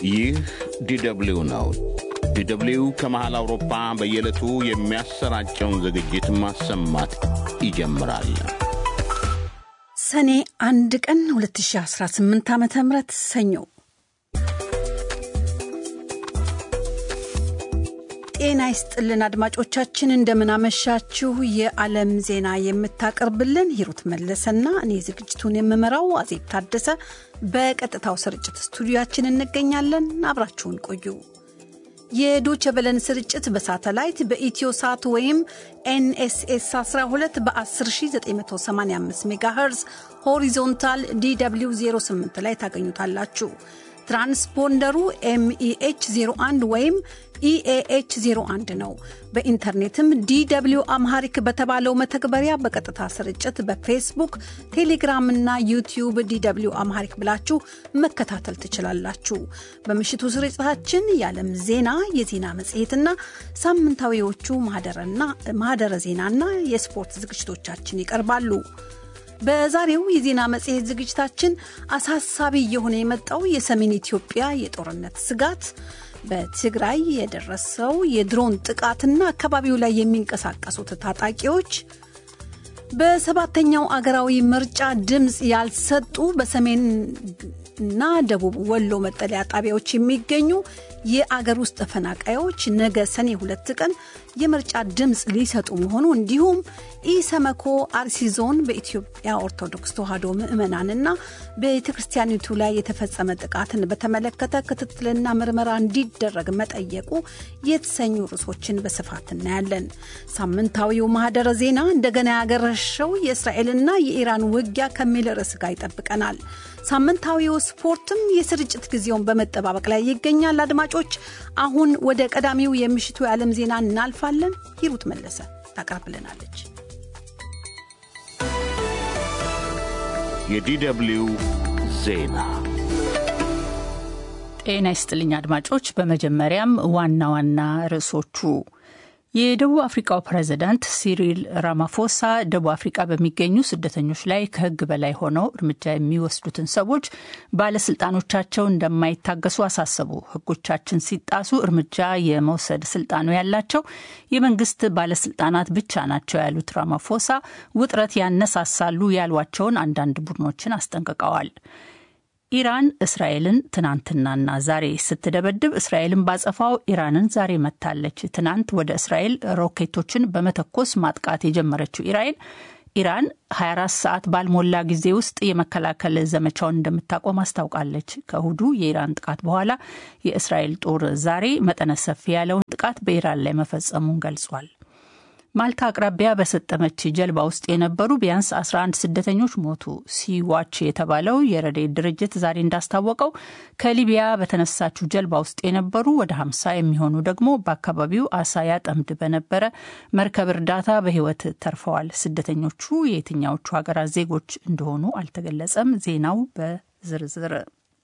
ይህ ዲደብሊው ነው። ዲደብሊው ከመሃል አውሮፓ በየዕለቱ የሚያሰራጨውን ዝግጅት ማሰማት ይጀምራል። ሰኔ አንድ ቀን 2018 ዓ ም ሰኞ ጤና ይስጥልን አድማጮቻችን፣ እንደምናመሻችሁ። የዓለም ዜና የምታቀርብልን ሂሩት መለሰና እኔ ዝግጅቱን የምመራው አዜብ ታደሰ በቀጥታው ስርጭት ስቱዲያችን እንገኛለን። አብራችሁን ቆዩ። የዶቸ ቨለን ስርጭት በሳተላይት በኢትዮ ሳት ወይም ኤንኤስኤስ 12 በ10985 ሜጋሄርዝ ሆሪዞንታል ዲw 08 ላይ ታገኙታላችሁ። ትራንስፖንደሩ ኤምኢኤች 01 ወይም ኢኤኤች 01 ነው። በኢንተርኔትም ዲw አምሃሪክ በተባለው መተግበሪያ በቀጥታ ስርጭት በፌስቡክ፣ ቴሌግራም እና ዩቲዩብ ዲw አምሃሪክ ብላችሁ መከታተል ትችላላችሁ። በምሽቱ ስርጭታችን የዓለም ዜና፣ የዜና መጽሔትና ሳምንታዊዎቹ ማህደረ ዜናና የስፖርት ዝግጅቶቻችን ይቀርባሉ። በዛሬው የዜና መጽሔት ዝግጅታችን አሳሳቢ እየሆነ የመጣው የሰሜን ኢትዮጵያ የጦርነት ስጋት፣ በትግራይ የደረሰው የድሮን ጥቃትና አካባቢው ላይ የሚንቀሳቀሱት ታጣቂዎች፣ በሰባተኛው አገራዊ ምርጫ ድምፅ ያልሰጡ በሰሜንና ደቡብ ወሎ መጠለያ ጣቢያዎች የሚገኙ የአገር ውስጥ ተፈናቃዮች ነገ ሰኔ ሁለት ቀን የምርጫ ድምፅ ሊሰጡ መሆኑ እንዲሁም ኢሰመኮ አርሲ ዞን በኢትዮጵያ ኦርቶዶክስ ተዋሕዶ ምዕመናንና ቤተ ክርስቲያኒቱ ላይ የተፈጸመ ጥቃትን በተመለከተ ክትትልና ምርመራ እንዲደረግ መጠየቁ የተሰኙ ርዕሶችን በስፋት እናያለን። ሳምንታዊው ማህደረ ዜና እንደገና ያገረሸው የእስራኤልና የኢራን ውጊያ ከሚል ርዕስ ጋር ይጠብቀናል። ሳምንታዊው ስፖርትም የስርጭት ጊዜውን በመጠባበቅ ላይ ይገኛል። አድማጮች፣ አሁን ወደ ቀዳሚው የምሽቱ የዓለም ዜና እናልፋለን። ሂሩት መለሰ ታቀርብልናለች። የዲደብሊው ዜና ጤና ይስጥልኝ አድማጮች። በመጀመሪያም ዋና ዋና ርዕሶቹ የደቡብ አፍሪካው ፕሬዚዳንት ሲሪል ራማፎሳ ደቡብ አፍሪካ በሚገኙ ስደተኞች ላይ ከሕግ በላይ ሆነው እርምጃ የሚወስዱትን ሰዎች ባለስልጣኖቻቸው እንደማይታገሱ አሳሰቡ። ሕጎቻችን ሲጣሱ እርምጃ የመውሰድ ስልጣኑ ያላቸው የመንግስት ባለስልጣናት ብቻ ናቸው ያሉት ራማፎሳ ውጥረት ያነሳሳሉ ያሏቸውን አንዳንድ ቡድኖችን አስጠንቅቀዋል። ኢራን እስራኤልን ትናንትናና ዛሬ ስትደበድብ እስራኤልን ባጸፋው ኢራንን ዛሬ መታለች። ትናንት ወደ እስራኤል ሮኬቶችን በመተኮስ ማጥቃት የጀመረችው ኢራን ኢራን 24 ሰዓት ባልሞላ ጊዜ ውስጥ የመከላከል ዘመቻውን እንደምታቆም አስታውቃለች። ከእሁዱ የኢራን ጥቃት በኋላ የእስራኤል ጦር ዛሬ መጠነ ሰፊ ያለውን ጥቃት በኢራን ላይ መፈጸሙን ገልጿል። ማልታ አቅራቢያ በሰጠመች ጀልባ ውስጥ የነበሩ ቢያንስ 11 ስደተኞች ሞቱ። ሲዋች የተባለው የረድኤት ድርጅት ዛሬ እንዳስታወቀው ከሊቢያ በተነሳችው ጀልባ ውስጥ የነበሩ ወደ 50 የሚሆኑ ደግሞ በአካባቢው አሳ ያጠምድ በነበረ መርከብ እርዳታ በሕይወት ተርፈዋል። ስደተኞቹ የየትኛዎቹ ሀገራት ዜጎች እንደሆኑ አልተገለጸም። ዜናው በዝርዝር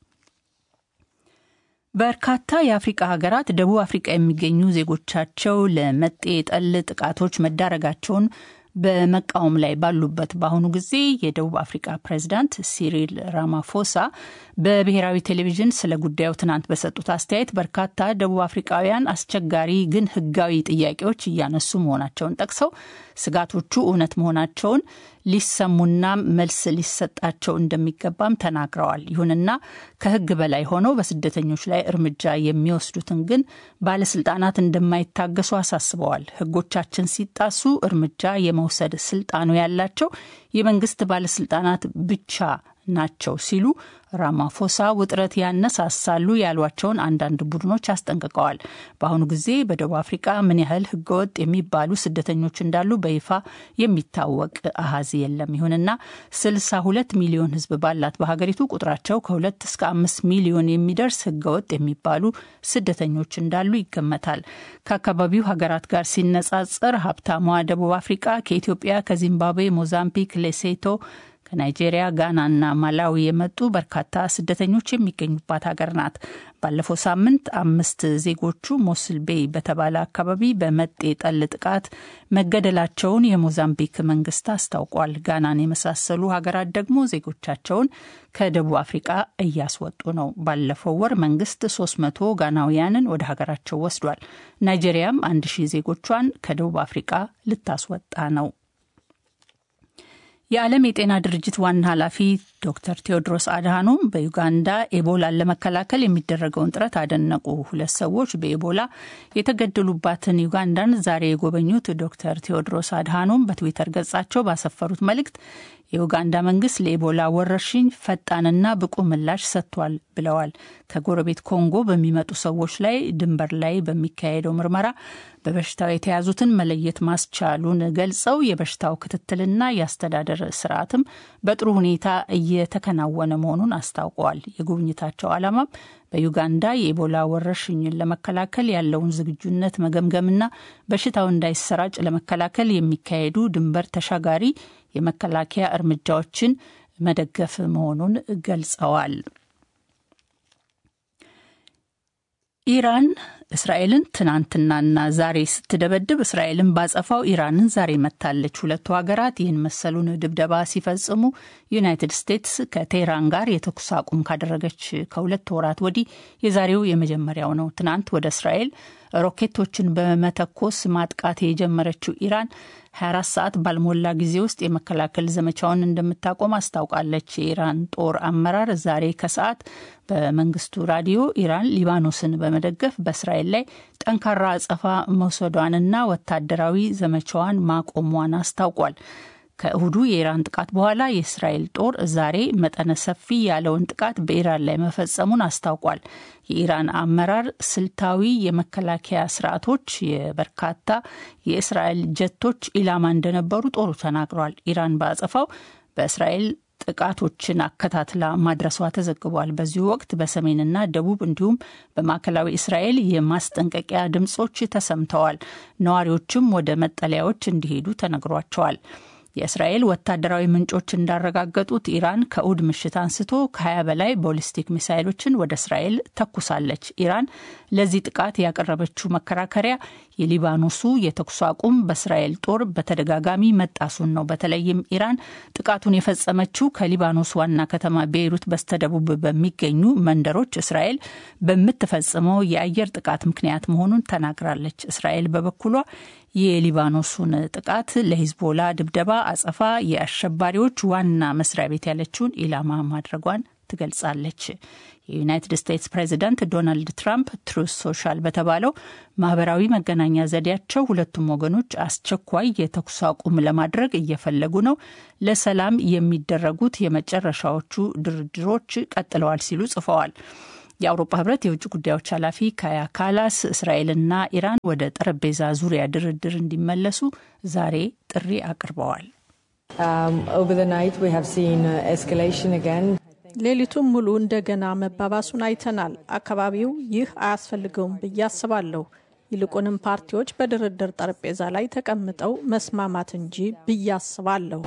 በርካታ የአፍሪቃ ሀገራት ደቡብ አፍሪቃ የሚገኙ ዜጎቻቸው ለመጤ ጠል ጥቃቶች መዳረጋቸውን በመቃወም ላይ ባሉበት በአሁኑ ጊዜ የደቡብ አፍሪካ ፕሬዚዳንት ሲሪል ራማፎሳ በብሔራዊ ቴሌቪዥን ስለ ጉዳዩ ትናንት በሰጡት አስተያየት በርካታ ደቡብ አፍሪካውያን አስቸጋሪ ግን ሕጋዊ ጥያቄዎች እያነሱ መሆናቸውን ጠቅሰው ስጋቶቹ እውነት መሆናቸውን ሊሰሙና መልስ ሊሰጣቸው እንደሚገባም ተናግረዋል። ይሁንና ከሕግ በላይ ሆነው በስደተኞች ላይ እርምጃ የሚወስዱትን ግን ባለስልጣናት እንደማይታገሱ አሳስበዋል። ሕጎቻችን ሲጣሱ እርምጃ የመውሰድ ስልጣኑ ያላቸው የመንግስት ባለስልጣናት ብቻ ናቸው ሲሉ ራማፎሳ ውጥረት ያነሳሳሉ ያሏቸውን አንዳንድ ቡድኖች አስጠንቅቀዋል። በአሁኑ ጊዜ በደቡብ አፍሪካ ምን ያህል ህገወጥ የሚባሉ ስደተኞች እንዳሉ በይፋ የሚታወቅ አሀዝ የለም። ይሁንና ስልሳ ሁለት ሚሊዮን ህዝብ ባላት በሀገሪቱ ቁጥራቸው ከሁለት እስከ አምስት ሚሊዮን የሚደርስ ህገወጥ የሚባሉ ስደተኞች እንዳሉ ይገመታል። ከአካባቢው ሀገራት ጋር ሲነጻጸር ሀብታሟ ደቡብ አፍሪካ ከኢትዮጵያ፣ ከዚምባብዌ፣ ሞዛምቢክ፣ ሌሴቶ ከናይጄሪያ፣ ጋናና ማላዊ የመጡ በርካታ ስደተኞች የሚገኙባት ሀገር ናት። ባለፈው ሳምንት አምስት ዜጎቹ ሞስል ቤይ በተባለ አካባቢ በመጤ ጠል ጥቃት መገደላቸውን የሞዛምቢክ መንግስት አስታውቋል። ጋናን የመሳሰሉ ሀገራት ደግሞ ዜጎቻቸውን ከደቡብ አፍሪቃ እያስወጡ ነው። ባለፈው ወር መንግስት 300 ጋናውያንን ወደ ሀገራቸው ወስዷል። ናይጄሪያም አንድ ሺህ ዜጎቿን ከደቡብ አፍሪቃ ልታስወጣ ነው። የዓለም የጤና ድርጅት ዋና ኃላፊ ዶክተር ቴዎድሮስ አድሃኖም በዩጋንዳ ኤቦላን ለመከላከል የሚደረገውን ጥረት አደነቁ። ሁለት ሰዎች በኤቦላ የተገደሉባትን ዩጋንዳን ዛሬ የጎበኙት ዶክተር ቴዎድሮስ አድሃኖም በትዊተር ገጻቸው ባሰፈሩት መልእክት የኡጋንዳ መንግስት ለኤቦላ ወረርሽኝ ፈጣንና ብቁ ምላሽ ሰጥቷል ብለዋል። ከጎረቤት ኮንጎ በሚመጡ ሰዎች ላይ ድንበር ላይ በሚካሄደው ምርመራ በበሽታው የተያዙትን መለየት ማስቻሉን ገልጸው የበሽታው ክትትልና የአስተዳደር ስርዓትም በጥሩ ሁኔታ እየተከናወነ መሆኑን አስታውቀዋል። የጉብኝታቸው ዓላማም በዩጋንዳ የኢቦላ ወረርሽኝን ለመከላከል ያለውን ዝግጁነት መገምገምና በሽታው እንዳይሰራጭ ለመከላከል የሚካሄዱ ድንበር ተሻጋሪ የመከላከያ እርምጃዎችን መደገፍ መሆኑን ገልጸዋል። ኢራን እስራኤልን ትናንትናና ዛሬ ስትደበድብ እስራኤልን ባጸፋው ኢራንን ዛሬ መታለች። ሁለቱ ሀገራት ይህን መሰሉን ድብደባ ሲፈጽሙ ዩናይትድ ስቴትስ ከቴህራን ጋር የተኩስ አቁም ካደረገች ከሁለት ወራት ወዲህ የዛሬው የመጀመሪያው ነው። ትናንት ወደ እስራኤል ሮኬቶችን በመተኮስ ማጥቃት የጀመረችው ኢራን 24 ሰዓት ባልሞላ ጊዜ ውስጥ የመከላከል ዘመቻውን እንደምታቆም አስታውቃለች። የኢራን ጦር አመራር ዛሬ ከሰዓት በመንግስቱ ራዲዮ ኢራን ሊባኖስን በመደገፍ በእስራኤል ላይ ጠንካራ አጸፋ መውሰዷንና ወታደራዊ ዘመቻዋን ማቆሟን አስታውቋል። ከእሁዱ የኢራን ጥቃት በኋላ የእስራኤል ጦር ዛሬ መጠነ ሰፊ ያለውን ጥቃት በኢራን ላይ መፈጸሙን አስታውቋል። የኢራን አመራር ስልታዊ የመከላከያ ስርዓቶች የበርካታ የእስራኤል ጀቶች ኢላማ እንደነበሩ ጦሩ ተናግሯል። ኢራን በአጸፋው በእስራኤል ጥቃቶችን አከታትላ ማድረሷ ተዘግቧል። በዚሁ ወቅት በሰሜንና ደቡብ እንዲሁም በማዕከላዊ እስራኤል የማስጠንቀቂያ ድምጾች ተሰምተዋል። ነዋሪዎችም ወደ መጠለያዎች እንዲሄዱ ተነግሯቸዋል። የእስራኤል ወታደራዊ ምንጮች እንዳረጋገጡት ኢራን ከእሁድ ምሽት አንስቶ ከ20 በላይ ቦሊስቲክ ሚሳይሎችን ወደ እስራኤል ተኩሳለች። ኢራን ለዚህ ጥቃት ያቀረበችው መከራከሪያ የሊባኖሱ የተኩስ አቁም በእስራኤል ጦር በተደጋጋሚ መጣሱን ነው። በተለይም ኢራን ጥቃቱን የፈጸመችው ከሊባኖስ ዋና ከተማ ቤይሩት በስተደቡብ በሚገኙ መንደሮች እስራኤል በምትፈጽመው የአየር ጥቃት ምክንያት መሆኑን ተናግራለች። እስራኤል በበኩሏ የሊባኖሱን ጥቃት ለሂዝቦላ ድብደባ አጸፋ የአሸባሪዎች ዋና መስሪያ ቤት ያለችውን ኢላማ ማድረጓን ትገልጻለች። የዩናይትድ ስቴትስ ፕሬዚዳንት ዶናልድ ትራምፕ ትሩስ ሶሻል በተባለው ማህበራዊ መገናኛ ዘዴያቸው ሁለቱም ወገኖች አስቸኳይ የተኩስ አቁም ለማድረግ እየፈለጉ ነው፣ ለሰላም የሚደረጉት የመጨረሻዎቹ ድርድሮች ቀጥለዋል ሲሉ ጽፈዋል። የአውሮፓ ህብረት የውጭ ጉዳዮች ኃላፊ ካያ ካላስ እስራኤልና ኢራን ወደ ጠረጴዛ ዙሪያ ድርድር እንዲመለሱ ዛሬ ጥሪ አቅርበዋል። ሌሊቱን ሙሉ እንደገና መባባሱን አይተናል። አካባቢው ይህ አያስፈልገውም ብዬ አስባለሁ። ይልቁንም ፓርቲዎች በድርድር ጠረጴዛ ላይ ተቀምጠው መስማማት እንጂ ብዬ አስባለሁ።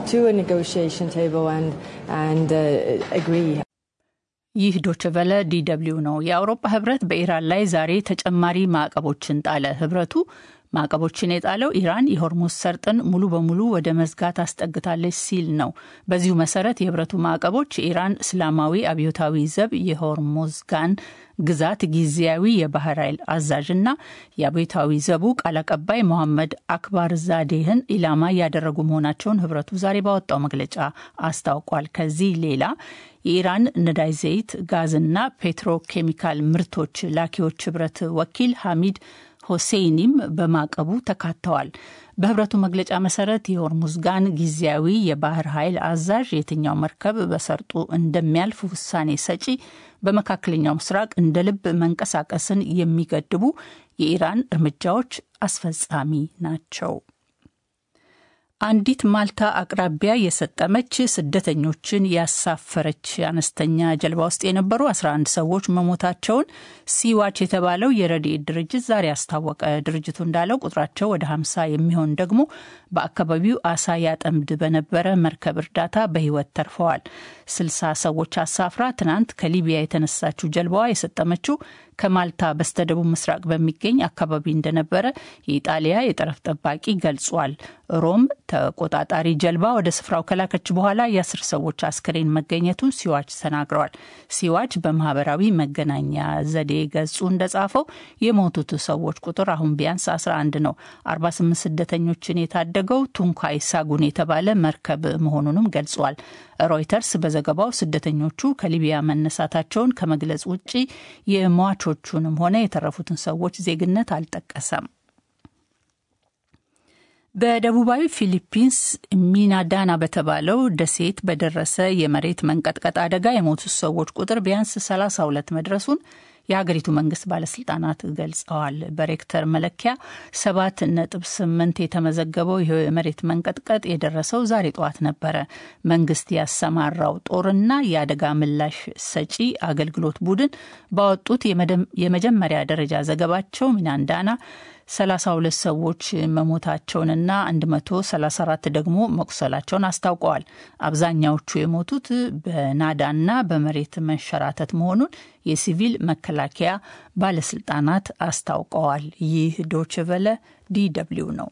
ይህ ዶችቨለ ዲደብሊው ነው። የአውሮፓ ህብረት በኢራን ላይ ዛሬ ተጨማሪ ማዕቀቦችን ጣለ። ህብረቱ ማዕቀቦችን የጣለው ኢራን የሆርሙዝ ሰርጥን ሙሉ በሙሉ ወደ መዝጋት አስጠግታለች ሲል ነው። በዚሁ መሰረት የህብረቱ ማዕቀቦች የኢራን እስላማዊ አብዮታዊ ዘብ የሆርሙዝጋን ግዛት ጊዜያዊ የባህር ኃይል አዛዥና የአብዮታዊ ዘቡ ቃል አቀባይ መሐመድ አክባር ዛዴህን ኢላማ ያደረጉ መሆናቸውን ህብረቱ ዛሬ ባወጣው መግለጫ አስታውቋል። ከዚህ ሌላ የኢራን ነዳጅ ዘይት፣ ጋዝና ፔትሮኬሚካል ምርቶች ላኪዎች ህብረት ወኪል ሐሚድ ሆሴይኒም በማዕቀቡ ተካተዋል። በህብረቱ መግለጫ መሰረት የሆርሙዝጋን ጊዜያዊ የባህር ኃይል አዛዥ የትኛው መርከብ በሰርጡ እንደሚያልፍ ውሳኔ ሰጪ፣ በመካከለኛው ምስራቅ እንደ ልብ መንቀሳቀስን የሚገድቡ የኢራን እርምጃዎች አስፈጻሚ ናቸው። አንዲት ማልታ አቅራቢያ የሰጠመች ስደተኞችን ያሳፈረች አነስተኛ ጀልባ ውስጥ የነበሩ 11 ሰዎች መሞታቸውን ሲዋች የተባለው የረድኤት ድርጅት ዛሬ አስታወቀ። ድርጅቱ እንዳለው ቁጥራቸው ወደ 50 የሚሆን ደግሞ በአካባቢው አሳ ያጠምድ በነበረ መርከብ እርዳታ በሕይወት ተርፈዋል። 60 ሰዎች አሳፍራ ትናንት ከሊቢያ የተነሳችው ጀልባዋ የሰጠመችው ከማልታ በስተደቡብ ምስራቅ በሚገኝ አካባቢ እንደነበረ የኢጣሊያ የጠረፍ ጠባቂ ገልጿል። ሮም ተቆጣጣሪ ጀልባ ወደ ስፍራው ከላከች በኋላ የአስር ሰዎች አስክሬን መገኘቱን ሲዋች ተናግረዋል። ሲዋች በማህበራዊ መገናኛ ዘዴ ገጹ እንደጻፈው የሞቱት ሰዎች ቁጥር አሁን ቢያንስ 11 ነው። 48 ስደተኞችን የታደገው ቱንካይ ሳጉን የተባለ መርከብ መሆኑንም ገልጿል። ሮይተርስ በዘገባው ስደተኞቹ ከሊቢያ መነሳታቸውን ከመግለጽ ውጭ የሟቾቹንም ሆነ የተረፉትን ሰዎች ዜግነት አልጠቀሰም። በደቡባዊ ፊሊፒንስ ሚናዳና በተባለው ደሴት በደረሰ የመሬት መንቀጥቀጥ አደጋ የሞቱት ሰዎች ቁጥር ቢያንስ 32 መድረሱን የሀገሪቱ መንግስት ባለስልጣናት ገልጸዋል። በሬክተር መለኪያ ሰባት ነጥብ ስምንት የተመዘገበው ይህ የመሬት መንቀጥቀጥ የደረሰው ዛሬ ጠዋት ነበረ። መንግስት ያሰማራው ጦርና የአደጋ ምላሽ ሰጪ አገልግሎት ቡድን ባወጡት የመጀመሪያ ደረጃ ዘገባቸው ሚናንዳና 32 ሰዎች መሞታቸውንና 134 ደግሞ መቁሰላቸውን አስታውቀዋል። አብዛኛዎቹ የሞቱት በናዳና በመሬት መንሸራተት መሆኑን የሲቪል መከላከያ ባለስልጣናት አስታውቀዋል። ይህ ዶችቨለ ዲደብሊው ነው።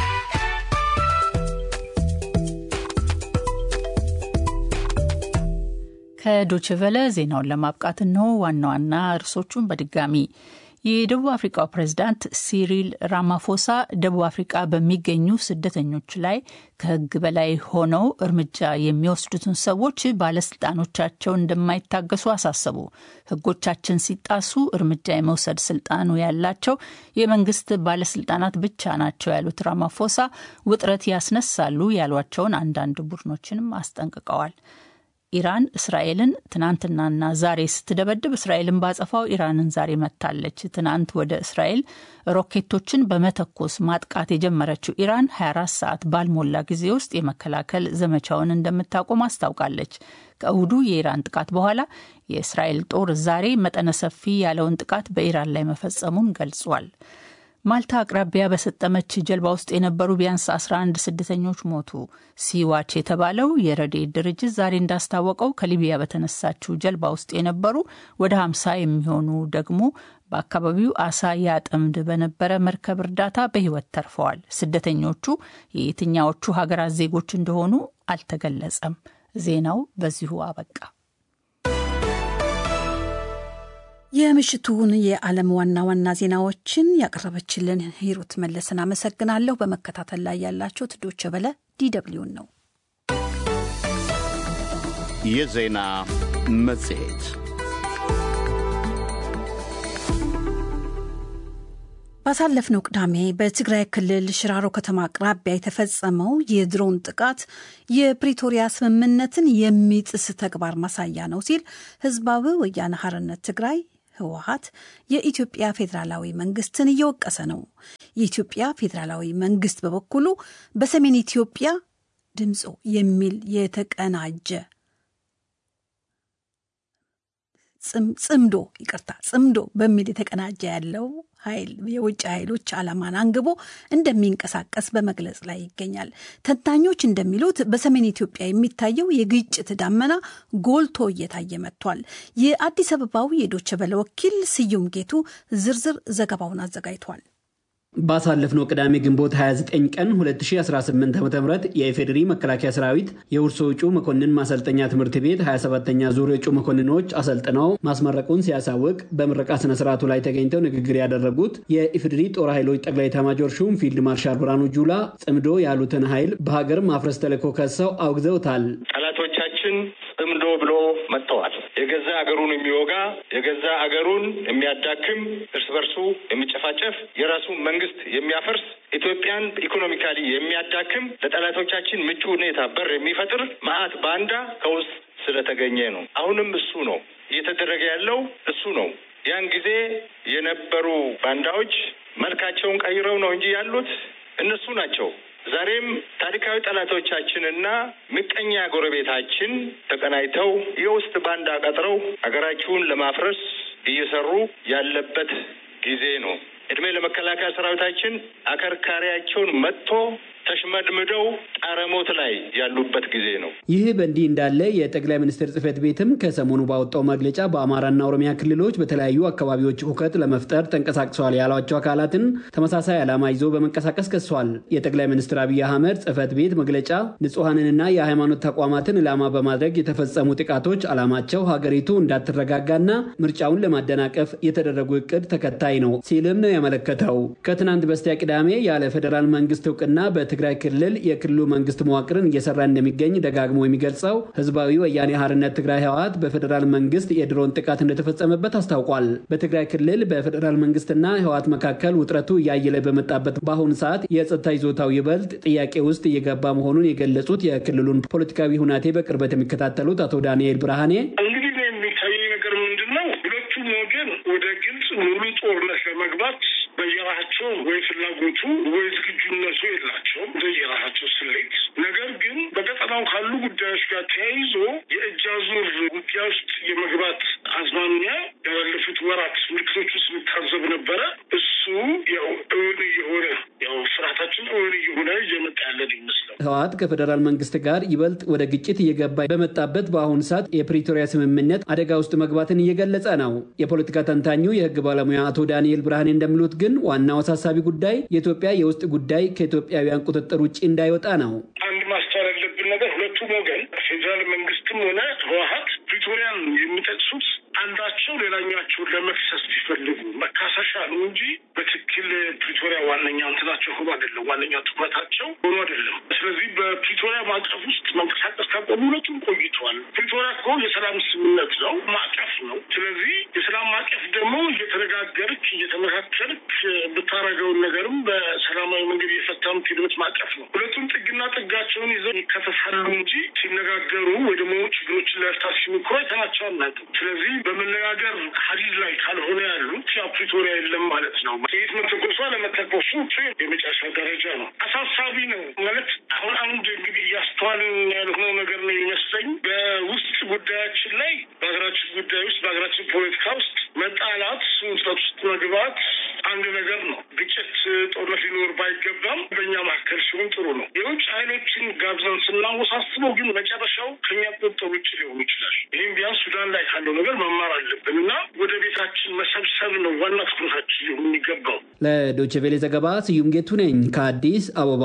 ከዶችቨለ ዜናውን ለማብቃት ነው ዋና ዋና እርሶቹን በድጋሚ የደቡብ አፍሪካው ፕሬዝዳንት ሲሪል ራማፎሳ ደቡብ አፍሪካ በሚገኙ ስደተኞች ላይ ከሕግ በላይ ሆነው እርምጃ የሚወስዱትን ሰዎች ባለስልጣኖቻቸው እንደማይታገሱ አሳሰቡ። ሕጎቻችን ሲጣሱ እርምጃ የመውሰድ ስልጣኑ ያላቸው የመንግስት ባለስልጣናት ብቻ ናቸው ያሉት ራማፎሳ ውጥረት ያስነሳሉ ያሏቸውን አንዳንድ ቡድኖችንም አስጠንቅቀዋል። ኢራን እስራኤልን ትናንትናና ዛሬ ስትደበድብ እስራኤልን ባጸፋው ኢራንን ዛሬ መታለች። ትናንት ወደ እስራኤል ሮኬቶችን በመተኮስ ማጥቃት የጀመረችው ኢራን 24 ሰዓት ባልሞላ ጊዜ ውስጥ የመከላከል ዘመቻውን እንደምታቆም አስታውቃለች። ከእሁዱ የኢራን ጥቃት በኋላ የእስራኤል ጦር ዛሬ መጠነ ሰፊ ያለውን ጥቃት በኢራን ላይ መፈጸሙን ገልጿል። ማልታ አቅራቢያ በሰጠመች ጀልባ ውስጥ የነበሩ ቢያንስ 11 ስደተኞች ሞቱ። ሲዋች የተባለው የረድኤት ድርጅት ዛሬ እንዳስታወቀው ከሊቢያ በተነሳችው ጀልባ ውስጥ የነበሩ ወደ 50 የሚሆኑ ደግሞ በአካባቢው አሳ ያጠምድ በነበረ መርከብ እርዳታ በሕይወት ተርፈዋል። ስደተኞቹ የየትኛዎቹ ሀገራት ዜጎች እንደሆኑ አልተገለጸም። ዜናው በዚሁ አበቃ። የምሽቱን የዓለም ዋና ዋና ዜናዎችን ያቀረበችልን ሂሩት መለስን አመሰግናለሁ። በመከታተል ላይ ያላችሁት ዶቼ ቬለ ዲደብሊውን ነው። የዜና መጽሔት ባሳለፍነው ቅዳሜ በትግራይ ክልል ሽራሮ ከተማ አቅራቢያ የተፈጸመው የድሮን ጥቃት የፕሪቶሪያ ስምምነትን የሚጥስ ተግባር ማሳያ ነው ሲል ህዝባዊ ወያነ ሓርነት ትግራይ ህወሀት የኢትዮጵያ ፌዴራላዊ መንግስትን እየወቀሰ ነው። የኢትዮጵያ ፌዴራላዊ መንግስት በበኩሉ በሰሜን ኢትዮጵያ ድምፆ የሚል የተቀናጀ ጽምዶ ይቅርታ ጽምዶ በሚል የተቀናጀ ያለው ኃይል የውጭ ኃይሎች ዓላማን አንግቦ እንደሚንቀሳቀስ በመግለጽ ላይ ይገኛል። ተንታኞች እንደሚሉት በሰሜን ኢትዮጵያ የሚታየው የግጭት ዳመና ጎልቶ እየታየ መጥቷል። የአዲስ አበባው የዶቸ በለ ወኪል ስዩም ጌቱ ዝርዝር ዘገባውን አዘጋጅቷል። ባሳለፍነው ቅዳሜ ግንቦት 29 ቀን 2018 ዓ ም የኢፌዴሪ መከላከያ ሰራዊት የውርሶ እጩ መኮንን ማሰልጠኛ ትምህርት ቤት 27ተኛ ዙር እጩ መኮንኖች አሰልጥነው ማስመረቁን ሲያሳውቅ በምረቃ ስነስርዓቱ ላይ ተገኝተው ንግግር ያደረጉት የኢፌዴሪ ጦር ኃይሎች ጠቅላይ ኤታማዦር ሹም ፊልድ ማርሻል ብርሃኑ ጁላ ጽምዶ ያሉትን ኃይል በሀገር ማፍረስ ተልዕኮ ከሰው አውግዘውታል። ጠላቶቻችን ጽምዶ ብሎ መጥተዋል። የገዛ አገሩን የሚወጋ የገዛ አገሩን የሚያዳክም እርስ በርሱ የሚጨፋጨፍ የራሱን መንግስት የሚያፈርስ ኢትዮጵያን ኢኮኖሚካሊ የሚያዳክም ለጠላቶቻችን ምቹ ሁኔታ በር የሚፈጥር መዓት ባንዳ ከውስጥ ስለተገኘ ነው። አሁንም እሱ ነው እየተደረገ ያለው እሱ ነው። ያን ጊዜ የነበሩ ባንዳዎች መልካቸውን ቀይረው ነው እንጂ ያሉት እነሱ ናቸው ዛሬም ታሪካዊ ጠላቶቻችንና ምቀኛ ጎረቤታችን ተቀናይተው የውስጥ ባንዳ ቀጥረው ሀገራችሁን ለማፍረስ እየሰሩ ያለበት ጊዜ ነው። እድሜ ለመከላከያ ሰራዊታችን አከርካሪያቸውን መጥቶ ተሽመድምደው ጣረሞት ላይ ያሉበት ጊዜ ነው። ይህ በእንዲህ እንዳለ የጠቅላይ ሚኒስትር ጽህፈት ቤትም ከሰሞኑ ባወጣው መግለጫ በአማራና ኦሮሚያ ክልሎች በተለያዩ አካባቢዎች ሁከት ለመፍጠር ተንቀሳቅሰዋል ያሏቸው አካላትን ተመሳሳይ ዓላማ ይዞ በመንቀሳቀስ ከሷል። የጠቅላይ ሚኒስትር አብይ አህመድ ጽህፈት ቤት መግለጫ ንጹሐንንና የሃይማኖት ተቋማትን ዕላማ በማድረግ የተፈጸሙ ጥቃቶች ዓላማቸው ሀገሪቱ እንዳትረጋጋና ምርጫውን ለማደናቀፍ የተደረጉ እቅድ ተከታይ ነው ሲልም ነው ያመለከተው። ከትናንት በስቲያ ቅዳሜ ያለ ፌዴራል መንግስት እውቅና በትግራይ ክልል የክልሉ መንግስት መዋቅርን እየሰራ እንደሚገኝ ደጋግሞ የሚገልጸው ህዝባዊ ወያኔ ሓርነት ትግራይ ህወሓት በፌዴራል መንግስት የድሮን ጥቃት እንደተፈጸመበት አስታውቋል። በትግራይ ክልል በፌዴራል መንግስትና ህወሓት መካከል ውጥረቱ እያየለ በመጣበት በአሁኑ ሰዓት የጸጥታ ይዞታው ይበልጥ ጥያቄ ውስጥ እየገባ መሆኑን የገለጹት የክልሉን ፖለቲካዊ ሁናቴ በቅርበት የሚከታተሉት አቶ ዳንኤል ብርሃኔ እንግዲህ የሚታየኝ ነገር ምንድን ነው? ሁለቱም ወገን ወደ ግልጽ ሙሉ ጦርነት ለመግባት በየራሳቸው ወይ ፍላጎቱ ወይ ዝግጁነቱ የላቸውም በየራሳቸው ስሌት። ነገር ግን በቀጠናው ካሉ ጉዳዮች ጋር ተያይዞ የእጅ አዙር ውጊያ ውስጥ የመግባት አዝማሚያ ያለፉት ወራት ምልክቶች ውስጥ የሚታዘብ ነበረ። እሱ ያው እውን እየሆነ ያው ፍርሃታችን እውን እየሆነ እየመጣ ያለን ይመስለው። ህወሓት ከፌዴራል መንግስት ጋር ይበልጥ ወደ ግጭት እየገባ በመጣበት በአሁኑ ሰዓት የፕሪቶሪያ ስምምነት አደጋ ውስጥ መግባትን እየገለጸ ነው። የፖለቲካ ተንታኙ የህግ ባለሙያ አቶ ዳንኤል ብርሃኔ እንደሚሉት ግን ዋናው አሳሳቢ ጉዳይ የኢትዮጵያ የውስጥ ጉዳይ ከኢትዮጵያውያን ቁጥጥር ውጭ እንዳይወጣ ነው። አንድ ማስተዋል ያለብን ነገር ሁለቱም ወገን ፌዴራል መንግስትም ሆነ ህወሓት ፕሪቶሪያን የሚጠቅሱት አንዳቸው ሌላኛቸውን ለመክሰስ ሲፈልጉ መካሰሻ ነው እንጂ በትክክል ፕሪቶሪያ ዋነኛ እንትናቸው ሆኖ አይደለም። ዋነኛ ትኩረታቸው ሆኖ አይደለም። ስለዚህ በፕሪቶሪያ ማዕቀፍ ውስጥ መንቀሳቀስ ካቆሙ ሁለቱም ቆይተዋል። ፕሪቶሪያ እኮ የሰላም ስምምነት ነው፣ ማዕቀፍ ነው። ስለዚህ የሰላም ማዕቀፍ ደግሞ እየተነጋገርክ እየተመካከልክ ብታረገውን ነገርም በሰላማዊ መንገድ እየፈታ የምትሄድበት ማዕቀፍ ነው። ሁለቱም ጥግና ጥጋቸውን ይዘው ይከሰሳሉ እንጂ ሲነጋገሩ ወይ ደግሞ ችግሮችን ለመፍታት ሲሞክሩ አይተናቸው አናውቅም። ስለዚህ በመነጋገር ሀዲድ ላይ ካልሆነ ያሉት ያ ፕሪቶሪያ የለም ማለት ነው። ጥይት መተኮሷ ለመተኮሱ የመጨረሻ ደረጃ ነው። አሳሳቢ ነው ማለት አሁን አንድ እንግዲህ እያስተዋልን ያልሆነው ነገር ነው የሚመስለኝ በውስጥ ጉዳያችን ላይ በሀገራችን ጉዳይ ውስጥ በሀገራችን ፖለቲካ ውስጥ መጣላት፣ ውጥረት ውስጥ መግባት አንድ ነገር ነው። ግጭት፣ ጦርነት ሊኖር ባይገባም በእኛ መካከል ሲሆን ጥሩ ነው። የውጭ ኃይሎችን ጋብዘን ስናወሳስበው ግን መጨረሻው ከኛ ቁጥጥር ውጭ ሊሆን ይችላል። ይህም ቢያንስ ሱዳን ላይ ካለው ነገር መማር አለብን እና ወደ ቤታችን መሰብሰብ ነው ዋና ትኩረታችን ሊሆን የሚገባው። ለዶይቼ ቬለ ዘገባ ስዩም ጌቱ ነኝ ከአዲስ አበባ።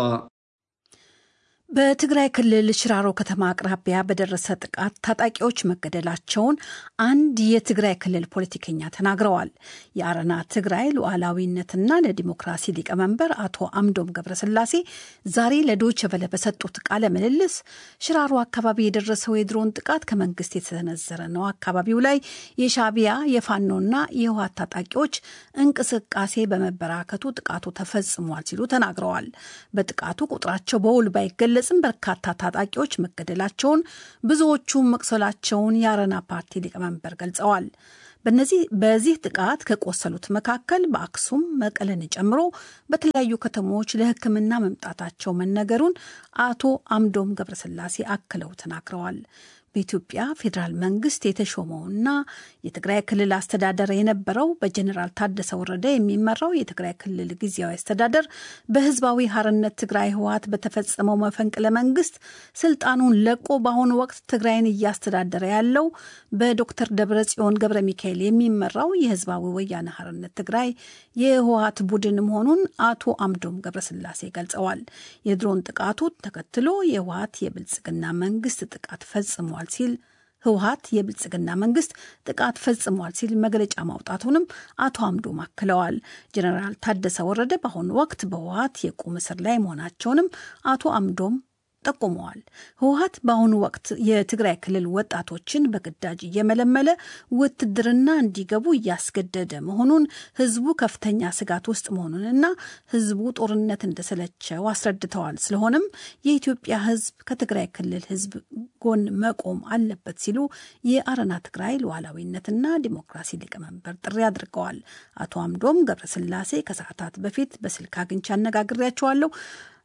በትግራይ ክልል ሽራሮ ከተማ አቅራቢያ በደረሰ ጥቃት ታጣቂዎች መገደላቸውን አንድ የትግራይ ክልል ፖለቲከኛ ተናግረዋል። የአረና ትግራይ ሉዓላዊነትና ለዲሞክራሲ ሊቀመንበር አቶ አምዶም ገብረስላሴ ዛሬ ለዶይቼ ቬለ በሰጡት ቃለ ምልልስ ሽራሮ አካባቢ የደረሰው የድሮን ጥቃት ከመንግስት የተሰነዘረ ነው፣ አካባቢው ላይ የሻቢያ የፋኖና የህወሓት ታጣቂዎች እንቅስቃሴ በመበራከቱ ጥቃቱ ተፈጽሟል ሲሉ ተናግረዋል። በጥቃቱ ቁጥራቸው በውል ባይገለ ጽም በርካታ ታጣቂዎች መገደላቸውን ብዙዎቹ መቁሰላቸውን የአረና ፓርቲ ሊቀመንበር ገልጸዋል። በነዚህ በዚህ ጥቃት ከቆሰሉት መካከል በአክሱም መቀለን ጨምሮ በተለያዩ ከተሞች ለሕክምና መምጣታቸው መነገሩን አቶ አምዶም ገብረስላሴ አክለው ተናግረዋል። በኢትዮጵያ ፌዴራል መንግስት የተሾመውና የትግራይ ክልል አስተዳደር የነበረው በጀኔራል ታደሰ ወረደ የሚመራው የትግራይ ክልል ጊዜያዊ አስተዳደር በህዝባዊ ሀርነት ትግራይ ህወሓት በተፈጸመው መፈንቅለ መንግስት ስልጣኑን ለቆ በአሁኑ ወቅት ትግራይን እያስተዳደረ ያለው በዶክተር ደብረጽዮን ገብረ ሚካኤል የሚመራው የህዝባዊ ወያነ ሀርነት ትግራይ የህወሓት ቡድን መሆኑን አቶ አምዶም ገብረስላሴ ገልጸዋል። የድሮን ጥቃቱ ተከትሎ የህወሓት የብልጽግና መንግስት ጥቃት ፈጽሟል ሲል ህወሓት የብልጽግና መንግስት ጥቃት ፈጽሟል ሲል መግለጫ ማውጣቱንም አቶ አምዶም አክለዋል። ጀኔራል ታደሰ ወረደ በአሁኑ ወቅት በህወሓት የቁም እስር ላይ መሆናቸውንም አቶ አምዶም ጠቁመዋል። ህወሓት በአሁኑ ወቅት የትግራይ ክልል ወጣቶችን በግዳጅ እየመለመለ ውትድርና እንዲገቡ እያስገደደ መሆኑን ህዝቡ ከፍተኛ ስጋት ውስጥ መሆኑንና ህዝቡ ጦርነት እንደሰለቸው አስረድተዋል። ስለሆነም የኢትዮጵያ ህዝብ ከትግራይ ክልል ህዝብ ጎን መቆም አለበት ሲሉ የአረና ትግራይ ሉዓላዊነትና ዲሞክራሲ ሊቀመንበር ጥሪ አድርገዋል። አቶ አምዶም ገብረስላሴ ከሰዓታት በፊት በስልክ አግኝቼ አነጋግሬያቸዋለሁ።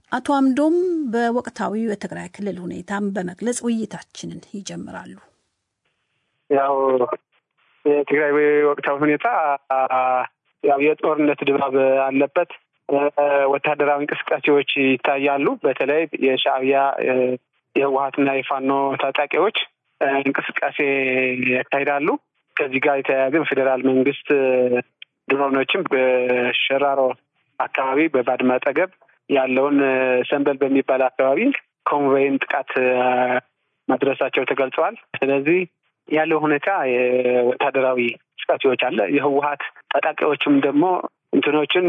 አቶ አምዶም በወቅታዊው የትግራይ ክልል ሁኔታም በመግለጽ ውይይታችንን ይጀምራሉ። ያው የትግራይ ወቅታዊ ሁኔታ ያው የጦርነት ድባብ አለበት። ወታደራዊ እንቅስቃሴዎች ይታያሉ። በተለይ የሻዕቢያ የህወሀትና የፋኖ ታጣቂዎች እንቅስቃሴ ያካሂዳሉ። ከዚህ ጋር የተያያዘ በፌዴራል መንግስት ድሮኖችም በሸራሮ አካባቢ በባድመ አጠገብ ያለውን ሰንበል በሚባል አካባቢ ኮንቮይን ጥቃት ማድረሳቸው ተገልጸዋል። ስለዚህ ያለው ሁኔታ የወታደራዊ እንቅስቃሴዎች አለ። የህወሀት ታጣቂዎችም ደግሞ እንትኖችን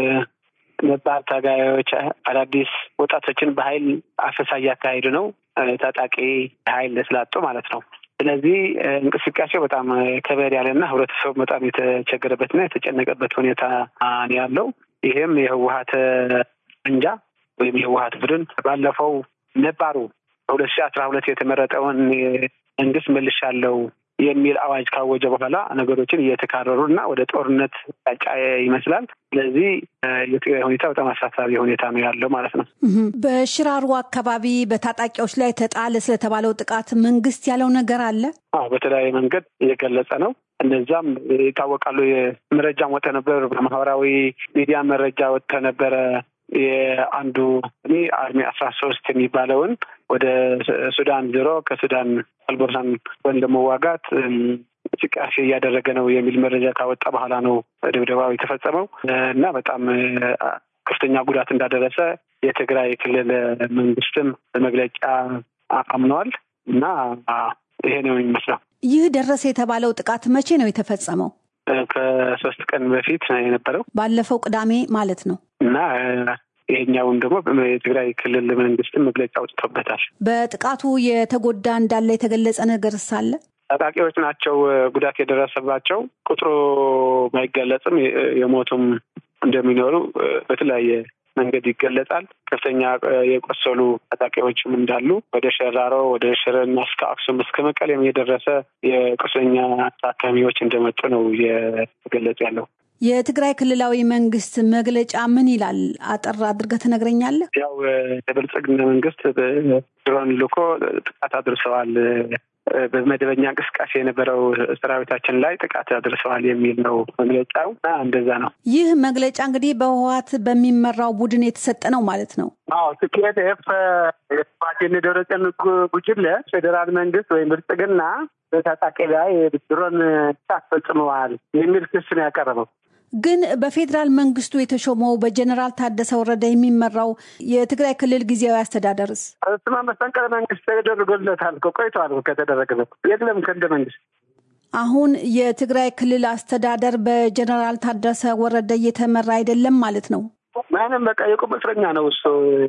ነባር ታጋዮች አዳዲስ ወጣቶችን በኃይል አፈሳ እያካሄዱ ነው። ታጣቂ ኃይል ስላጡ ማለት ነው። ስለዚህ እንቅስቃሴው በጣም ከበድ ያለና ህብረተሰቡ በጣም የተቸገረበትና የተጨነቀበት ሁኔታ ነው ያለው። ይህም የህወሀት እንጃ ወይም የህወሀት ቡድን ባለፈው ነባሩ በሁለት ሺህ አስራ ሁለት የተመረጠውን መንግስት መልሻለው የሚል አዋጅ ካወጀ በኋላ ነገሮችን እየተካረሩ እና ወደ ጦርነት ጫጫ ይመስላል። ስለዚህ የትግራይ ሁኔታ በጣም አሳሳቢ ሁኔታ ነው ያለው ማለት ነው። በሽራሮ አካባቢ በታጣቂዎች ላይ ተጣለ ስለተባለው ጥቃት መንግስት ያለው ነገር አለ? አዎ በተለያየ መንገድ እየገለጸ ነው። እነዛም ይታወቃሉ። መረጃም ወጥተ ነበር፣ በማህበራዊ ሚዲያ መረጃ ወጥተ ነበረ። የአንዱ እኔ አርሚ አስራ ሶስት የሚባለውን ወደ ሱዳን ዞሮ ከሱዳን አልቦርሳን ጎን ለመዋጋት እንቅስቃሴ እያደረገ ነው የሚል መረጃ ካወጣ በኋላ ነው ድብደባው የተፈጸመው እና በጣም ከፍተኛ ጉዳት እንዳደረሰ የትግራይ ክልል መንግስትም በመግለጫ አምነዋል እና ይሄ ነው የሚመስለው። ይህ ደረሰ የተባለው ጥቃት መቼ ነው የተፈጸመው? ከሶስት ቀን በፊት ነው የነበረው፣ ባለፈው ቅዳሜ ማለት ነው እና ይሄኛውን ደግሞ የትግራይ ክልል መንግስትም መግለጫ አውጥቶበታል። በጥቃቱ የተጎዳ እንዳለ የተገለጸ ነገር ሳለ ታጣቂዎች ናቸው ጉዳት የደረሰባቸው። ቁጥሩ ባይገለጽም የሞቱም እንደሚኖሩ በተለያየ መንገድ ይገለጻል። ከፍተኛ የቆሰሉ ታጣቂዎችም እንዳሉ ወደ ሸራሮ፣ ወደ ሽረና እስከ አክሱም እስከ መቀሌም የደረሰ የቁስለኛ ታካሚዎች እንደመጡ ነው እየተገለጸ ያለው። የትግራይ ክልላዊ መንግስት መግለጫ ምን ይላል? አጠር አድርገህ ትነግረኛለህ? ያው የብልጽግና መንግስት ድሮን ልኮ ጥቃት አድርሰዋል በመደበኛ እንቅስቃሴ የነበረው ሰራዊታችን ላይ ጥቃት አድርሰዋል የሚል ነው መግለጫው እና እንደዛ ነው። ይህ መግለጫ እንግዲህ በህወሓት በሚመራው ቡድን የተሰጠ ነው ማለት ነው። አዎ ትኬት ፍ የህወሓት ደብረጽዮን ጉጅለ ፌዴራል መንግስት ወይም ብልጽግና በታጣቂ ላይ ድሮን ጥቃት ፈጽመዋል የሚል ክስ ነው ያቀረበው። ግን በፌዴራል መንግስቱ የተሾመው በጀኔራል ታደሰ ወረደ የሚመራው የትግራይ ክልል ጊዜያዊ አስተዳደርስ እሱማ መፈንቅለ መንግስት ተደርጎለታል እኮ ቆይተዋል ከተደረገለት የለም ከእንደ መንግስት አሁን የትግራይ ክልል አስተዳደር በጀኔራል ታደሰ ወረደ እየተመራ አይደለም ማለት ነው። ምንም በቃ የቁም እስረኛ ነው እሱ።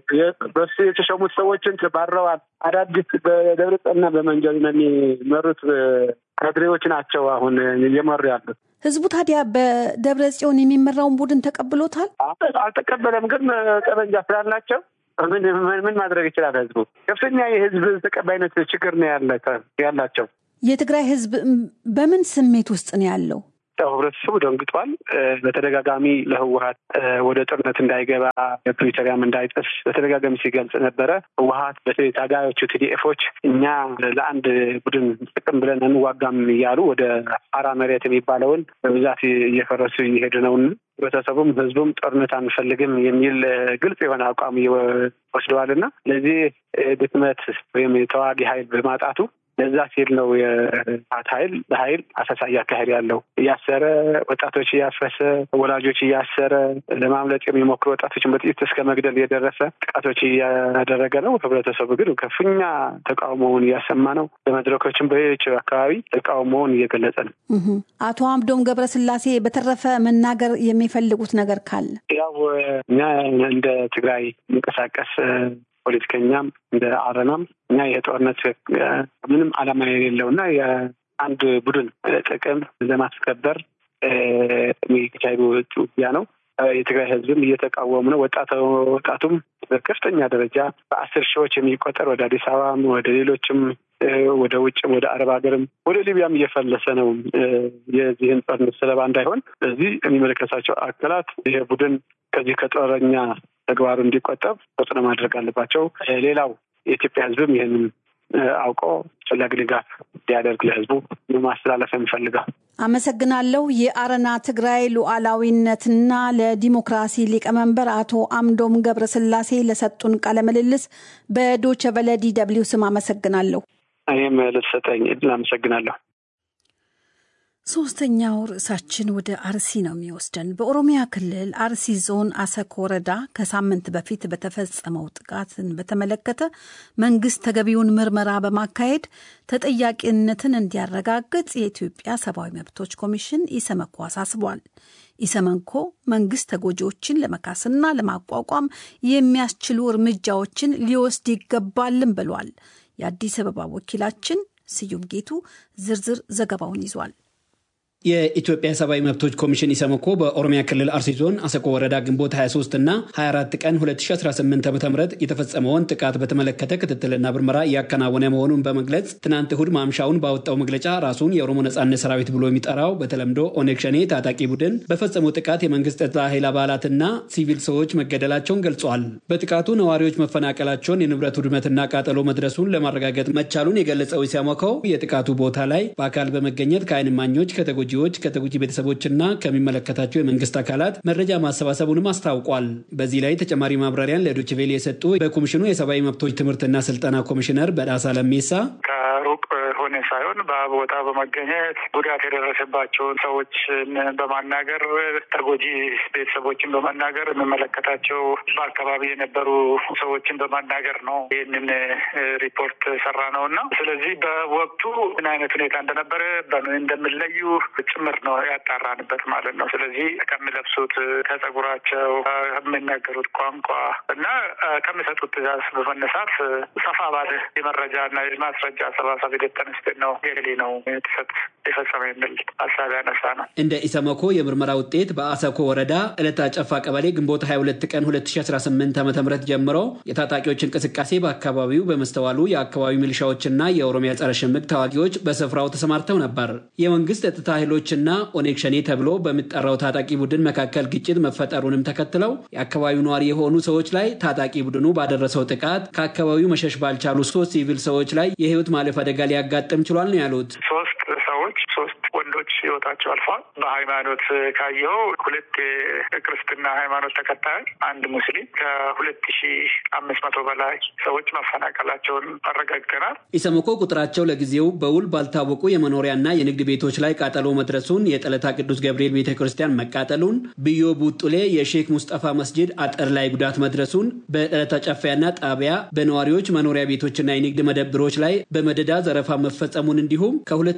በሱ የተሾሙት ሰዎችን ተባረዋል። አዳዲስ በደብረጽዮንና በመንጀል የሚመሩት ካድሬዎች ናቸው አሁን እየመሩ ያሉት። ህዝቡ ታዲያ በደብረ ጽዮን የሚመራውን ቡድን ተቀብሎታል? አልተቀበለም። ግን ጠመንጃ ስላላቸው ምን ምን ማድረግ ይችላል? ህዝቡ ከፍተኛ የህዝብ ተቀባይነት ችግር ነው ያላቸው። የትግራይ ህዝብ በምን ስሜት ውስጥ ነው ያለው? ህብረተሰቡ ደንግጧል። በተደጋጋሚ ለህወሀት ወደ ጦርነት እንዳይገባ ፕሪቶሪያም እንዳይጥስ በተደጋጋሚ ሲገልጽ ነበረ። ህወሀት በተለይ ታጋዮቹ ቲዲኤፎች እኛ ለአንድ ቡድን ጥቅም ብለን እንዋጋም እያሉ ወደ አራ መሬት የሚባለውን በብዛት እየፈረሱ እየሄዱ ነውና ህብረተሰቡም ህዝቡም ጦርነት አንፈልግም የሚል ግልጽ የሆነ አቋም ወስደዋልና ለዚህ ድክመት ወይም የተዋጊ ኃይል በማጣቱ ለዛ ሲል ነው የህወሓት ኃይል በኃይል አሰሳ እያካሄድ ያለው እያሰረ ወጣቶች እያፈሰ ወላጆች እያሰረ ለማምለጥ የሚሞክሩ ወጣቶችን በጥይት እስከ መግደል የደረሰ ጥቃቶች እያደረገ ነው። ህብረተሰቡ ግን ከፍተኛ ተቃውሞውን እያሰማ ነው። በመድረኮችን በሌሎች አካባቢ ተቃውሞውን እየገለጸ ነው። አቶ አምዶም ገብረስላሴ በተረፈ መናገር የሚፈልጉት ነገር ካለ? ያው እኛ እንደ ትግራይ የሚንቀሳቀስ ፖለቲከኛም እንደ አረናም እኛ የጦርነት ምንም ዓላማ የሌለው እና የአንድ ቡድን ጥቅም ለማስከበር የሚካሄዱ ውጊያ ነው። የትግራይ ህዝብም እየተቃወሙ ነው። ወጣቱም በከፍተኛ ደረጃ በአስር ሺዎች የሚቆጠር ወደ አዲስ አበባም ወደ ሌሎችም ወደ ውጭም ወደ አረብ ሀገርም ወደ ሊቢያም እየፈለሰ ነው የዚህን ጦርነት ሰለባ እንዳይሆን። ስለዚህ የሚመለከታቸው አካላት ይህ ቡድን ከዚህ ከጦረኛ ተግባሩ እንዲቆጠብ ተጽዕኖ ማድረግ አለባቸው። ሌላው የኢትዮጵያ ሕዝብም ይህንን አውቆ አስፈላጊ ድጋፍ እንዲያደርግ ለሕዝቡ ማስተላለፍ የምፈልገው። አመሰግናለሁ። የአረና ትግራይ ሉዓላዊነትና ለዲሞክራሲ ሊቀመንበር አቶ አምዶም ገብረስላሴ ለሰጡን ቃለ ምልልስ በዶቸ ቨለ ዲ ደብሊው ስም አመሰግናለሁ። እኔም ልትሰጠኝ እድል አመሰግናለሁ። ሶስተኛው ርዕሳችን ወደ አርሲ ነው የሚወስደን። በኦሮሚያ ክልል አርሲ ዞን አሰኮ ወረዳ ከሳምንት በፊት በተፈጸመው ጥቃትን በተመለከተ መንግስት ተገቢውን ምርመራ በማካሄድ ተጠያቂነትን እንዲያረጋግጥ የኢትዮጵያ ሰብአዊ መብቶች ኮሚሽን ኢሰመኮ አሳስቧል። ኢሰመኮ መንግስት ተጎጂዎችን ለመካስና ለማቋቋም የሚያስችሉ እርምጃዎችን ሊወስድ ይገባልም ብሏል። የአዲስ አበባ ወኪላችን ስዩም ጌቱ ዝርዝር ዘገባውን ይዟል። የኢትዮጵያ ሰብአዊ መብቶች ኮሚሽን ኢሰመኮ በኦሮሚያ ክልል አርሲ ዞን አሰቆ ወረዳ ግንቦት 23 እና 24 ቀን 2018 ዓ ም የተፈጸመውን ጥቃት በተመለከተ ክትትልና ምርመራ እያከናወነ መሆኑን በመግለጽ ትናንት እሁድ ማምሻውን ባወጣው መግለጫ ራሱን የኦሮሞ ነጻነት ሰራዊት ብሎ የሚጠራው በተለምዶ ኦነግ ሸኔ ታጣቂ ቡድን በፈጸመው ጥቃት የመንግስት ጸጥታ ኃይል አባላትና ሲቪል ሰዎች መገደላቸውን ገልጿል። በጥቃቱ ነዋሪዎች መፈናቀላቸውን፣ የንብረት ውድመትና ቃጠሎ መድረሱን ለማረጋገጥ መቻሉን የገለጸው ኢሰመኮ የጥቃቱ ቦታ ላይ በአካል በመገኘት ከዓይን እማኞች ከተጎጂ ዎች ከተጎጂ ቤተሰቦችና ከሚመለከታቸው የመንግስት አካላት መረጃ ማሰባሰቡንም አስታውቋል። በዚህ ላይ ተጨማሪ ማብራሪያን ለዶይቼ ቬለ የሰጡ በኮሚሽኑ የሰብአዊ መብቶች ትምህርትና ስልጠና ኮሚሽነር በዳሳ ለሜሳ ከሩቅ ሆነ ሳይሆን በቦታ በመገኘት ጉዳት የደረሰባቸውን ሰዎችን በማናገር ተጎጂ ቤተሰቦችን በማናገር የሚመለከታቸው በአካባቢ የነበሩ ሰዎችን በማናገር ነው ይህንን ሪፖርት ሰራ ነው እና ስለዚህ በወቅቱ ምን አይነት ሁኔታ እንደነበረ በምን እንደሚለዩ ጭምር ነው ያጣራንበት ማለት ነው። ስለዚህ ከሚለብሱት፣ ከጸጉራቸው፣ ከሚናገሩት ቋንቋ እና ከሚሰጡት ትዕዛዝ በመነሳት ሰፋ ባለ የመረጃ እና የማስረጃ አሰባሰብ ሂደት ተነስተን ነው ገሌ ነው የተሰጥ የፈጸመ የሚል ሀሳብ ያነሳ ነው። እንደ ኢሰመኮ የምርመራ ውጤት በአሰኮ ወረዳ ዕለታ ጨፋ ቀበሌ ግንቦት 22 ቀን 2018 ዓ ም ጀምሮ የታጣቂዎች እንቅስቃሴ በአካባቢው በመስተዋሉ የአካባቢው ሚሊሻዎችና የኦሮሚያ ጸረ ሽምቅ ተዋጊዎች በስፍራው ተሰማርተው ነበር። የመንግስት ጸጥታ ኃይሎችና ኦኔግ ሸኔ ተብሎ በሚጠራው ታጣቂ ቡድን መካከል ግጭት መፈጠሩንም ተከትለው የአካባቢው ነዋሪ የሆኑ ሰዎች ላይ ታጣቂ ቡድኑ ባደረሰው ጥቃት ከአካባቢው መሸሽ ባልቻሉ ሶስት ሲቪል ሰዎች ላይ የህይወት ማለፍ አደጋ ሊያጋጥም ችሏል ነው ያሉት። ሶስት ሰዎች ሶስት ወንዶች ህይወታቸው አልፏል። በሃይማኖት ካየው ሁለት የክርስትና ሃይማኖት ተከታዮች፣ አንድ ሙስሊም ከሁለት ሺ አምስት መቶ በላይ ሰዎች መፈናቀላቸውን አረጋግጠናል። ኢሰመኮ ቁጥራቸው ለጊዜው በውል ባልታወቁ የመኖሪያና የንግድ ቤቶች ላይ ቃጠሎ መድረሱን፣ የጠለታ ቅዱስ ገብርኤል ቤተ ክርስቲያን መቃጠሉን፣ ብዮ ቡጡሌ የሼክ ሙስጠፋ መስጂድ አጥር ላይ ጉዳት መድረሱን፣ በጠለታ ጨፋያና ጣቢያ በነዋሪዎች መኖሪያ ቤቶችና የንግድ መደብሮች ላይ በመደዳ ዘረፋ መፈጸሙን እንዲሁም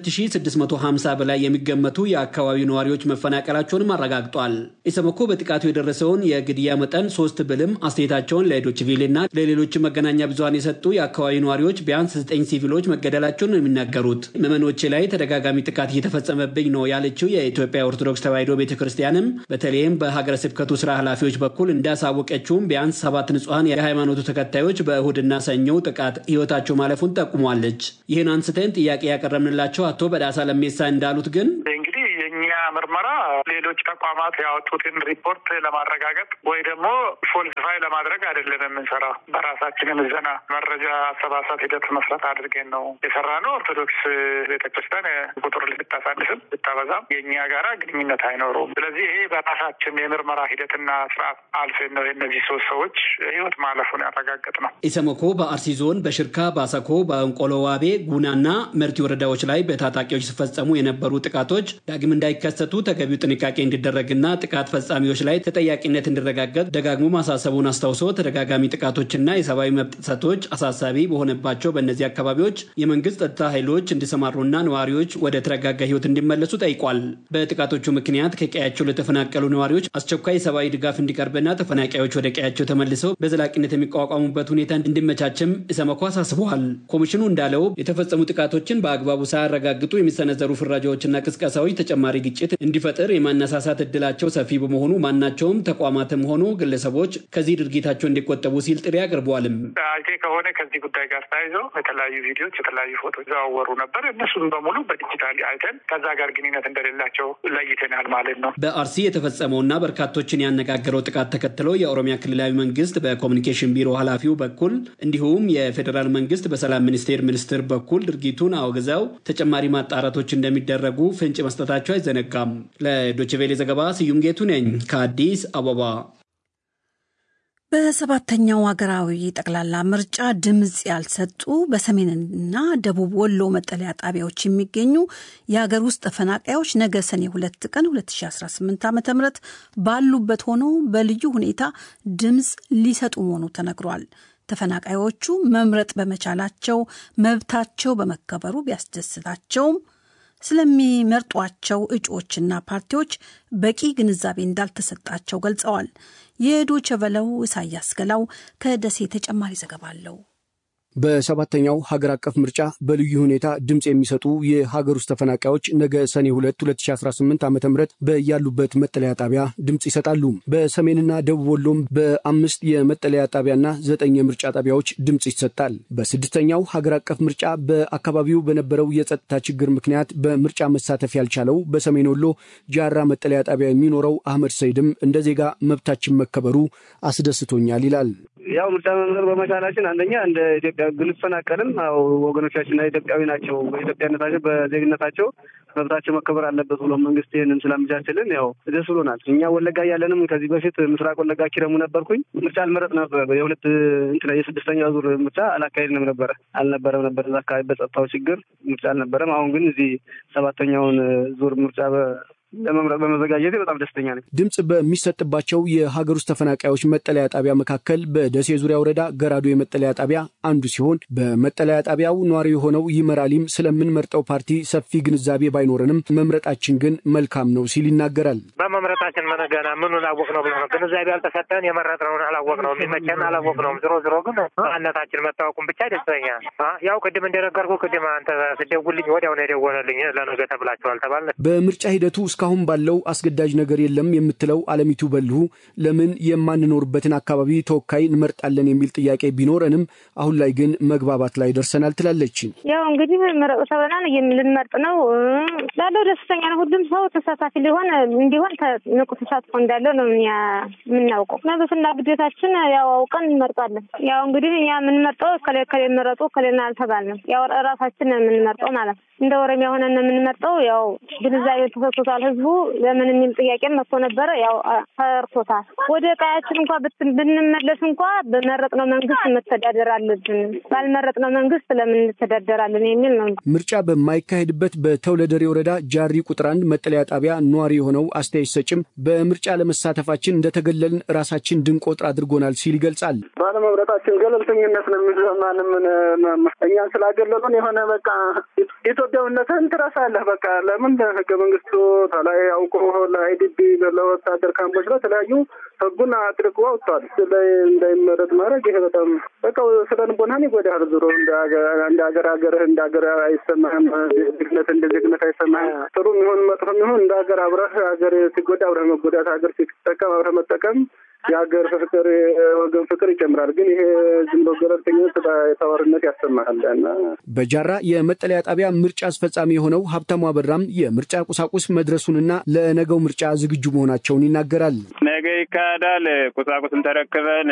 ከ2650 በላይ የሚገመቱ የአካባቢው ነዋሪዎች መፈናቀላቸውንም አረጋግጧል። ኢሰመኮ በጥቃቱ የደረሰውን የግድያ መጠን ሶስት ብልም አስተያየታቸውን ለዶችቪሌና ለሌሎች መገናኛ ብዙኃን የሰጡ የአካባቢው ነዋሪዎች ቢያንስ ዘጠኝ ሲቪሎች መገደላቸውን ነው የሚናገሩት። ምዕመኖቼ ላይ ተደጋጋሚ ጥቃት እየተፈጸመብኝ ነው ያለችው የኢትዮጵያ ኦርቶዶክስ ተዋሕዶ ቤተ ክርስቲያንም በተለይም በሀገረ ስብከቱ ስራ ኃላፊዎች በኩል እንዳሳወቀችውም ቢያንስ ሰባት ንጹሐን የሃይማኖቱ ተከታዮች በእሁድና ሰኞው ጥቃት ህይወታቸው ማለፉን ጠቁሟለች። ይህን አንስተን ጥያቄ ያቀረብንላቸው አቶ በዳሳ ለሜሳ እንዳሉት ግን እንግዲህ የእኛ ምርመራ ሌሎች ተቋማት ያወጡትን ሪፖርት ለማረጋገጥ ወይ ደግሞ ፎልሲፋይ ለማድረግ አይደለም የምንሰራው። በራሳችን ምዘና መረጃ አሰባሰብ ሂደት መስረት አድርገን ነው የሰራ ነው። ኦርቶዶክስ ቤተክርስቲያን ቁጥር ልታሳንስም ልታበዛም የእኛ ጋራ ግንኙነት አይኖረውም። ስለዚህ ይሄ በራሳችን የምርመራ ሂደትና ስርዓት አልፈን ነው የእነዚህ ሶስት ሰዎች ህይወት ማለፉን ያረጋገጥ ነው። ኢሰመኮ በአርሲ ዞን በሽርካ፣ በአሰኮ፣ በእንቆሎ ዋቤ፣ ጉናና መርቲ ወረዳዎች ላይ በታጣቂዎች ሲፈጸሙ የነበሩ ጥቃቶች ዳግም እንዳይከሰቱ ተገቢው ጥንቃቄ እንዲደረግና ጥቃት ፈጻሚዎች ላይ ተጠያቂነት እንዲረጋገጥ ደጋግሞ ማሳሰቡን አስታውሶ ተደጋጋሚ ጥቃቶችና የሰብአዊ መብት ጥሰቶች አሳሳቢ በሆነባቸው በእነዚህ አካባቢዎች የመንግስት ጸጥታ ኃይሎች እንዲሰማሩና ነዋሪዎች ወደ ተረጋጋ ህይወት እንዲመለሱ ጠይቋል። በጥቃቶቹ ምክንያት ከቀያቸው ለተፈናቀሉ ነዋሪዎች አስቸኳይ የሰብአዊ ድጋፍ እንዲቀርብና ተፈናቃዮች ወደ ቀያቸው ተመልሰው በዘላቂነት የሚቋቋሙበት ሁኔታ እንዲመቻችም ኢሰመኮ አሳስበዋል። ኮሚሽኑ እንዳለው የተፈጸሙ ጥቃቶችን በአግባቡ ሳያረጋግጡ የሚሰነዘሩ ፍራጃዎችና ቅስቀሳዎች ተጨማሪ ግጭት እንዲፈጥር የማን የማነሳሳት እድላቸው ሰፊ በመሆኑ ማናቸውም ተቋማትም ሆኑ ግለሰቦች ከዚህ ድርጊታቸው እንዲቆጠቡ ሲል ጥሪ አቅርበዋልም። አይቴ ከሆነ ከዚህ ጉዳይ ጋር ተያይዞ የተለያዩ ቪዲዮዎች፣ የተለያዩ ፎቶች ዘዋወሩ ነበር። እነሱን በሙሉ በዲጂታል አይተን ከዛ ጋር ግንኙነት እንደሌላቸው ለይተናል ማለት ነው። በአርሲ የተፈጸመውና በርካቶችን ያነጋገረው ጥቃት ተከትሎ የኦሮሚያ ክልላዊ መንግስት በኮሚኒኬሽን ቢሮ ኃላፊው በኩል እንዲሁም የፌዴራል መንግስት በሰላም ሚኒስቴር ሚኒስትር በኩል ድርጊቱን አውግዘው ተጨማሪ ማጣራቶች እንደሚደረጉ ፍንጭ መስጠታቸው አይዘነጋም። ለዶችቬሌ ዘገባ ስዩም ጌቱ ነኝ ከአዲስ አበባ። በሰባተኛው ሀገራዊ ጠቅላላ ምርጫ ድምፅ ያልሰጡ በሰሜንና ደቡብ ወሎ መጠለያ ጣቢያዎች የሚገኙ የሀገር ውስጥ ተፈናቃዮች ነገ ሰኔ ሁለት ቀን 2018 ዓ ም ባሉበት ሆነው በልዩ ሁኔታ ድምፅ ሊሰጡ መሆኑ ተነግሯል። ተፈናቃዮቹ መምረጥ በመቻላቸው መብታቸው በመከበሩ ቢያስደስታቸውም ስለሚመርጧቸው እጩዎችና ፓርቲዎች በቂ ግንዛቤ እንዳልተሰጣቸው ገልጸዋል። የዶቸ ቨለው ኢሳያስ ገላው ከደሴ ተጨማሪ ዘገባ አለው። በሰባተኛው ሀገር አቀፍ ምርጫ በልዩ ሁኔታ ድምፅ የሚሰጡ የሀገር ውስጥ ተፈናቃዮች ነገ ሰኔ 2 2018 ዓ ም በያሉበት መጠለያ ጣቢያ ድምፅ ይሰጣሉ። በሰሜንና ደቡብ ወሎም በአምስት የመጠለያ ጣቢያና ዘጠኝ የምርጫ ጣቢያዎች ድምፅ ይሰጣል። በስድስተኛው ሀገር አቀፍ ምርጫ በአካባቢው በነበረው የጸጥታ ችግር ምክንያት በምርጫ መሳተፍ ያልቻለው በሰሜን ወሎ ጃራ መጠለያ ጣቢያ የሚኖረው አህመድ ሰይድም እንደ ዜጋ መብታችን መከበሩ አስደስቶኛል ይላል። ያው ምርጫ መምረጥ በመቻላችን አንደኛ እንደ ኢትዮጵያ ብንፈናቀልም ያው ወገኖቻችን ኢትዮጵያዊ ናቸው። በኢትዮጵያነታቸው በዜግነታቸው መብታቸው መከበር አለበት ብሎ መንግስት ይህንን ስላመቻችልን ያው ደስ ብሎናል። እኛ ወለጋ እያለንም ከዚህ በፊት ምስራቅ ወለጋ ኪረሙ ነበርኩኝ። ምርጫ አልመረጥ ነበር። የሁለት እንትን የስድስተኛ ዙር ምርጫ አላካሄድንም ነበረ አልነበረም ነበር እዛ አካባቢ በጸጥታው ችግር ምርጫ አልነበረም። አሁን ግን እዚህ ሰባተኛውን ዙር ምርጫ ለመምረጥ በመዘጋጀት በጣም ደስተኛ ነኝ። ድምፅ በሚሰጥባቸው የሀገር ውስጥ ተፈናቃዮች መጠለያ ጣቢያ መካከል በደሴ ዙሪያ ወረዳ ገራዶ የመጠለያ ጣቢያ አንዱ ሲሆን በመጠለያ ጣቢያው ነዋሪ የሆነው ይመራሊም ስለምንመርጠው ፓርቲ ሰፊ ግንዛቤ ባይኖረንም መምረጣችን ግን መልካም ነው ሲል ይናገራል። በመምረጣችን ምን ገና ምኑን አወቅ ነው ብለ ነው ግንዛቤ አልተሰጠን የመረጥነውን አላወቅ ነው የሚመቸን አላወቅ ነውም። ዝሮ ዝሮ ግን ማንነታችን መታወቁን ብቻ ደስተኛ ያው ቅድም እንደነገርኩ ቅድም አንተ ስደውልኝ ወዲያው ነው የደወለልኝ ለነገ ተብላችኋል ተባለ። በምርጫ ሂደቱ እስካሁን ባለው አስገዳጅ ነገር የለም የምትለው አለሚቱ በልሁ ለምን የማንኖርበትን አካባቢ ተወካይ እንመርጣለን የሚል ጥያቄ ቢኖረንም አሁን ላይ ግን መግባባት ላይ ደርሰናል ትላለች። ያው እንግዲህ ምረጡ ተብለናል ልንመርጥ ነው ላለው ደስተኛ ነው። ሁሉም ሰው ተሳታፊ ሊሆን እንዲሆን ንቁ ተሳትፎ እንዳለው ነው የምናውቀው። መብትና ግዴታችን ያው አውቀን እንመርጣለን። ያው እንግዲህ እኛ የምንመርጠው ከሌ ከሌ መረጡ ከሌና አልተባልንም። ያው ራሳችን የምንመርጠው ማለት ነው። እንደ ኦሮሚያ ሆነን የምንመርጠው ያው ግንዛቤ ተሰጥቶታል። ህዝቡ ለምን የሚል ጥያቄ መጥቶ ነበረ። ያው ተርቶታል። ወደ ቀያችን እንኳ ብንመለስ እንኳ በመረጥነው መንግስት መተዳደር አለብን፣ ባልመረጥነው መንግስት ለምን እንተዳደራለን የሚል ነው። ምርጫ በማይካሄድበት በተውለደሬ ወረዳ ጃሪ ቁጥር አንድ መጠለያ ጣቢያ ነዋሪ የሆነው አስተያየት ሰጭም በምርጫ ለመሳተፋችን እንደተገለልን ራሳችን ድንቆጥር አድርጎናል ሲል ይገልጻል። ባለመምረጣችን ገለልተኝነት ነው የሚሰማን። እኛን ስላገለሉን የሆነ በቃ ኢትዮጵያዊነትን ትረሳለህ። በቃ ለምን ህገ መንግስቱ ላይ አውቆ ለአይዲቢ ለወታደር ካምፖች ለተለያዩ ህጉን አጥርቆ አውጥቷል። ላይ እንዳይመረጥ ማድረግ ይሄ በጣም በቃ ስለ ልቦናን ይጎዳል። ዞሮ እንደ ሀገር ሀገር እንደ ሀገር አይሰማህም። ዜግነት እንደ ዜግነት አይሰማህም። ጥሩ የሚሆን መጥፎ የሚሆን እንደ ሀገር አብረህ ሀገር ሲጎዳ አብረህ መጎዳት፣ ሀገር ሲጠቀም አብረህ መጠቀም የሀገር ፍቅር የወገን ፍቅር ይጨምራል። ግን ይሄ ዝም ብሎ ገለልተኝነት ተዋርነት ያሰማል። በጃራ የመጠለያ ጣቢያ ምርጫ አስፈጻሚ የሆነው ሀብታሙ አበራም የምርጫ ቁሳቁስ መድረሱንና ለነገው ምርጫ ዝግጁ መሆናቸውን ይናገራል። ነገ ይካሄዳል። ቁሳቁስን ተረክበን